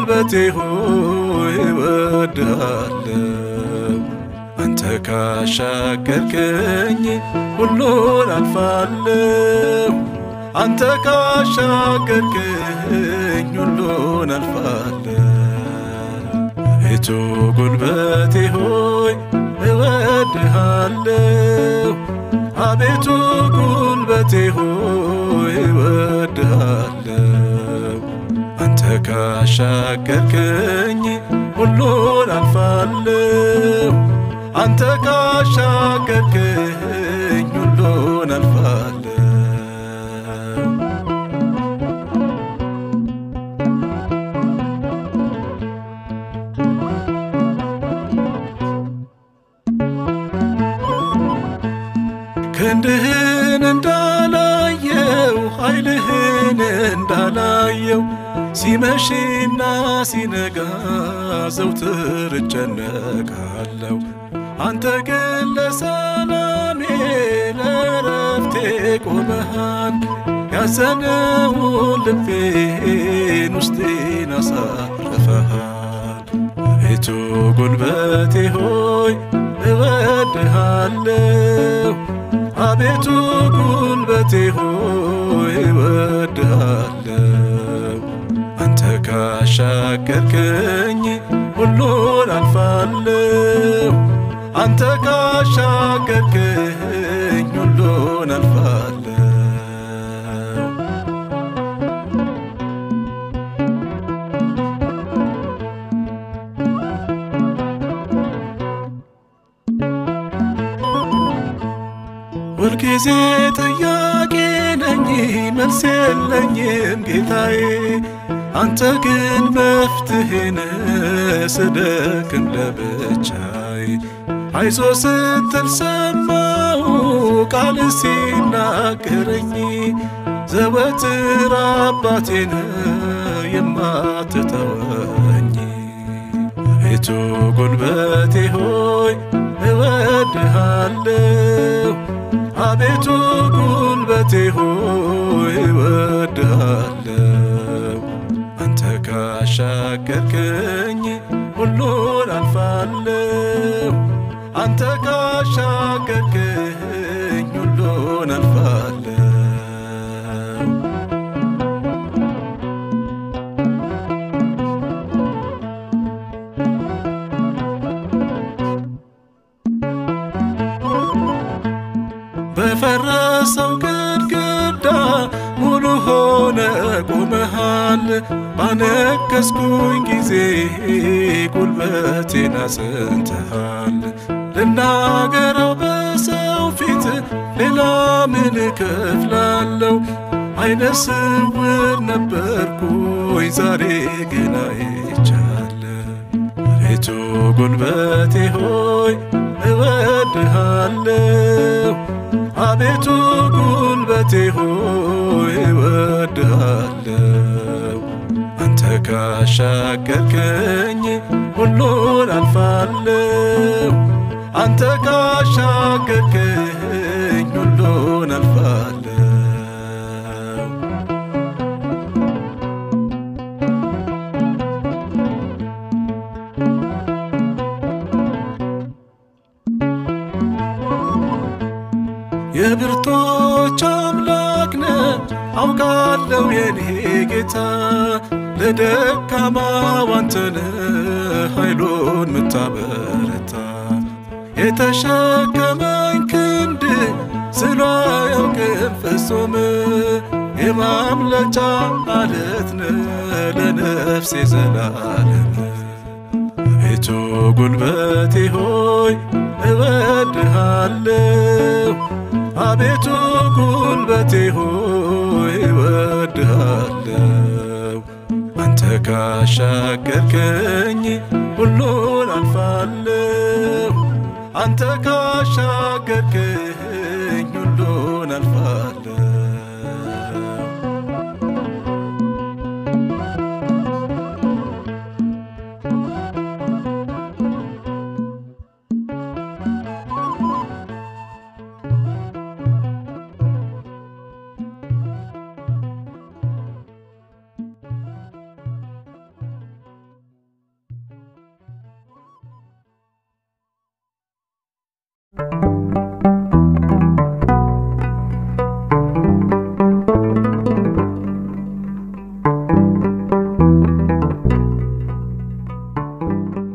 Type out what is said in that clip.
ጉልበቴ ሆይ እወድሃለሁ። አንተ ካሻገርከኝ ሁሉን አልፋለሁ። አንተ ካሻገርከኝ ሁሉን አልፋለሁ። አቤቱ ጉልበቴ ሆይ እወድሃለሁ። አቤቱ ጉልበቴ ሆይ እወድሃለሁ። አንተ ካሻገርከኝ ሁሉን አልፋለሁ። አንተ ካሻገርከኝ ሁሉን አልፋለሁ። ክንድህን እንዳላየው ኃይልህን እንዳላየው ሲመሽና ሲነጋ ዘውትር እጨነቃለሁ። አንተ ግን ለሰላሜ ለረፍቴ ቆመሃል። ያዘነውን ልቤን ውስጤን አሳርፈሃል። አቤቱ ጉልበቴ ሆይ እወድሃለሁ። አቤቱ ጉልበቴ ሆይ እወድሃለሁ። አንተ ካሻገርከኝ ሁሉን አልፋለሁ። አንተ ካሻገርከኝ ሁሉን አልፋለሁ። ሁልጊዜ ጥያቄ ነኝ መልስ የለኝም ጌታዬ፣ አንተ ግን መፍትሄነ ስደክም ለብቻዬ አይዞ ስትል ሰማሁ ቃል ሲናገረኝ ዘወትር አባቴነ የማትተወኝ አቤቱ ጉልበቴ ሆይ እወድሃለሁ። አቤቱ ጉልበቴ ሆይ እወድሃለሁ። አንተ ካሻገርከኝ ሁሉን አልፋለሁ። አንተ ካሻገርከኝ ሁሉን አልፋለሁ። በፈረሰው ግድግዳ ሙሉ ሆነ ቆመሃል። ባነከስኩኝ ጊዜ ጉልበቴን አጽንተሃል። ልናገረው በሰው ፊት ሌላ ምን እከፍላለሁ? አይነ ስውር ነበርኩኝ ዛሬ ግን አይቻለሁ። አቤቱ ጉልበቴ ሆይ እወድሃለሁ። አቤቱ ጉልበቴ ሆይ እወድሃለሁ። አንተ ካሻገርከኝ ሁሉን አልፋለሁ። አንተ ካሻገርከኝ ሁሉን አልፋለሁ። የብርቶች አምላክ ነህ አውቃለሁ የኔ ጌታ፣ ለደካማው አንተ ነህ ኃይሉን ምታበረታ። የተሸከመኝ ክንድ ስሎ አያውቅም ፍጹም፣ የማምለጫ አለት ነህ ለነፍሴ ዘላለም። አቤቱ ጉልበቴ ሆይ እወድሃለሁ። አቤቱ ጉልበቴ ሆይ እወድሃለሁ። አንተ ካሻገርከኝ ሁሉን አልፋለሁ። አንተ ካሻገርከኝ ሁሉን አልፋለሁ። አልፋለሁ